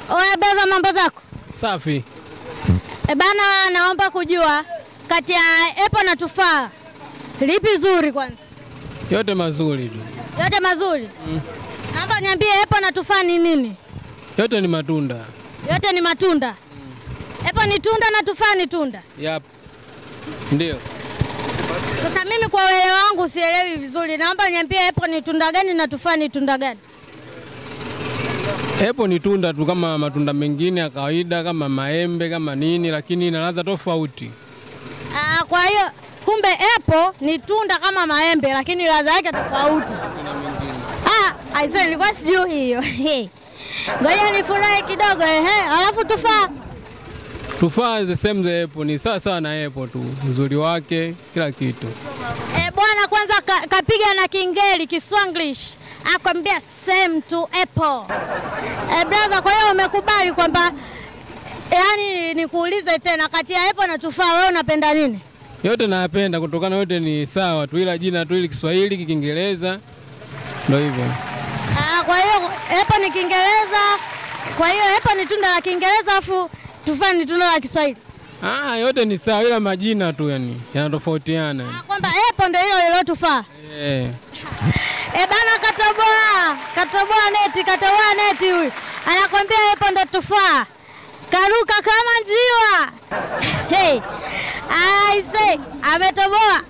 Oya beza, mambo zako? Safi. E bana, naomba kujua kati ya epo na tufaa lipi zuri kwanza? Yote mazuri tu. Yote mazuri. Naomba niambie epo na tufaa ni nini? Yote ni matunda. Yote ni matunda. Epo ni tunda na tufaa ni tunda. Yap. Ndio. Sasa mimi kwa uelewa wangu sielewi vizuri, naomba niambie epo ni tunda gani na tufaa ni tunda gani? Epo ni tunda tu kama matunda mengine ya kawaida kama maembe kama nini, lakini ina ladha tofauti. Ah, kwa hiyo kumbe epo ni tunda kama maembe, lakini ladha yake tofauti. Ah, aisee, nilikuwa sijui hiyo. Ngoja nifurahi kidogo ehe, alafu tufaa Tufaa the same the apple ni sawa sawa na apple tu, uzuri wake kila kitu. E, bwana kwanza ka, kapiga na Kingeli Kiswanglish akwambia same to apple. E, brother, kwa hiyo umekubali kwamba yani nikuulize tena kati ya apple na tufaa wewe unapenda nini? Yote nayapenda kutokana yote ni sawa tu, ila jina tu ili Kiswahili Kiingereza ndio hivyo. Ah, kwa hiyo apple ni Kiingereza, kwa hiyo apple ni tunda la Kiingereza afu tufaa ni tunda la Kiswahili. Ah, yote ni sawa, ila majina tu yani yanatofautiana. Ah, kwamba apple ndio hilo lilo tufaa. Eh. E bana, katoboa katoboa neti, katoboa neti huyu anakwambia hapo ndo tufaa, karuka kama njiwa. Hey, aise ametoboa.